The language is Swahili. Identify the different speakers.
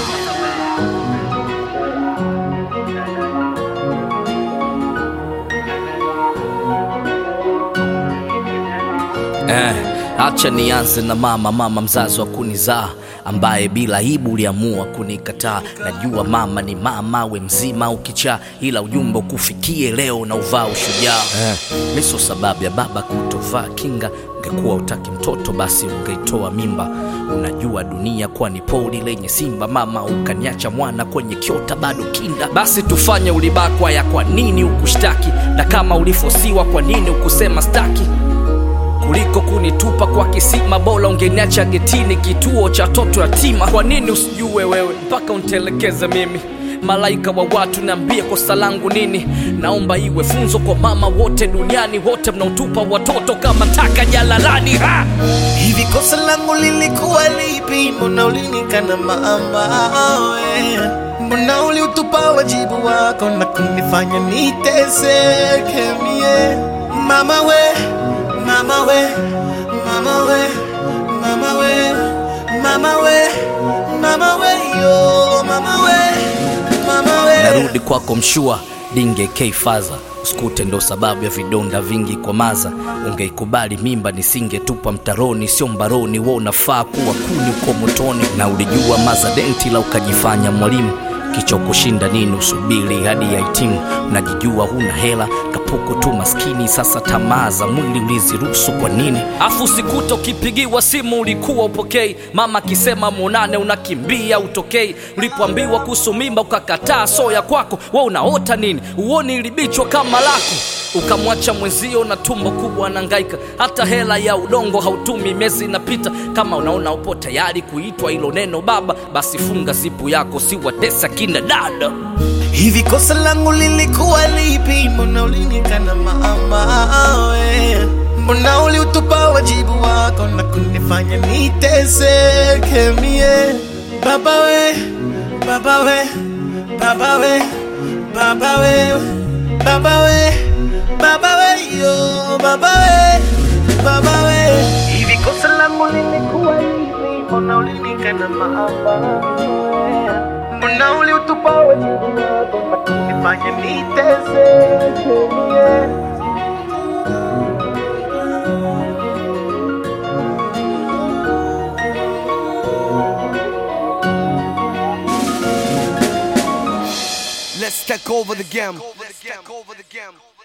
Speaker 1: Eh, acha nianze na mama, mama mzazi wa kunizaa ambaye bila aibu uliamua kunikataa. Najua mama ni mama, we mzima ukichaa, ila ujumbe ukufikie leo na uvaa ushujaa. Eh, miso sababu ya baba kutovaa kinga. Ungekuwa utaki mtoto basi ungeitoa mimba. Unajua dunia kuwa ni poli lenye simba, mama ukaniacha mwana kwenye kiota bado kinda. Basi tufanye ulibakwa ya kwa nini ukushtaki, na kama ulifosiwa kwa nini ukusema staki kuliko kunitupa kwa kisima, bora ungeniacha getini, kituo cha toto yatima. Kwa nini usijue wewe mpaka untelekeze mimi? Malaika wa watu, niambie kosa langu nini? Naomba iwe funzo kwa mama wote duniani, wote mnaotupa watoto kama taka jalalani. Ha!
Speaker 2: Hivi kosa langu lilikuwa lipi? Mbona ulinikana mama we? Mbona uliutupa wajibu wako na kunifanya niteseke mie? Mama we, mama we, mama we, mama we, mama we, mama we, yo, mama we, mama we.
Speaker 1: narudi kwako mshua dinge keifaza usikute ndo sababu ya vidonda vingi kwa maza ungeikubali mimba nisingetupa mtaroni sio mbaroni wo unafaa kuwa kuni uko motoni na ulijua maza denti la ukajifanya mwalimu kicho kushinda nini usubiri hadi ya hitimu unajijua huna hela kapuku tu maskini sasa tamaa za mwili uliziruhusu kwa nini afu sikuta ukipigiwa simu ulikuwa upokei mama akisema muonane unakimbia utokei ulipoambiwa kuhusu mimba ukakataa soya kwako we unaota nini uoni ilibichwa kama lako ukamwacha mwenzio na tumbo kubwa anangaika hata hela ya udongo hautumi miezi inapita kama unaona upo tayari kuitwa hilo neno baba basi funga zipu yako siwatesa kina dada
Speaker 2: Hivi kosa langu lilikuwa lipi? Mbona ulinikana mama we? Mbona uliutupa wajibu wako na kunifanya niteseke mie? Baba we, baba we, baba we, baba we, baba we, baba we, yo, baba we, baba we. Hivi kosa langu lilikuwa lipi? Mbona ulinikana mama we? Mbona uliutupa wajibu wako na kunifanya niteseke mie?
Speaker 3: Let's take over the game. Let's take over the game.